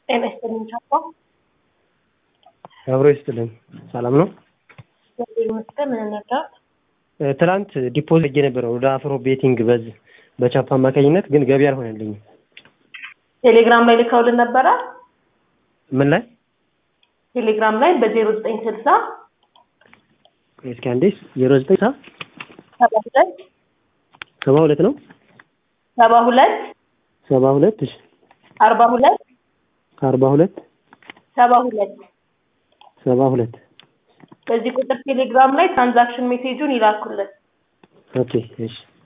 ጤና ይስጥልኝ ቻፓ። አብሮ ይስጥልን። ሰላም ነው? እግዚአብሔር ይመስገን። ምን እንርዳት? እ፣ ትናንት ዲፖዚት አድርጌ ነበረ ወደ አፍሮ ቤቲንግ በዚህ በቻፓ አማካኝነት ግን ገቢ አልሆነልኝም። ቴሌግራም ላይ ልከውልን ነበረ። ምን ላይ ቴሌግራም ላይ በዜሮ ዘጠኝ ስልሳ እስኪ አንዴ ዜሮ ዘጠኝ ሰባ ሁለት ሰባ ሁለት ነው ሰባ ሁለት ሰባ ሁለት እሺ አርባ ሁለት አርባ ሁለት ሰባ ሁለት ሰባ ሁለት በዚህ ቁጥር ቴሌግራም ላይ ትራንዛክሽን ሜሴጁን ይላኩልን። ኦኬ እሺ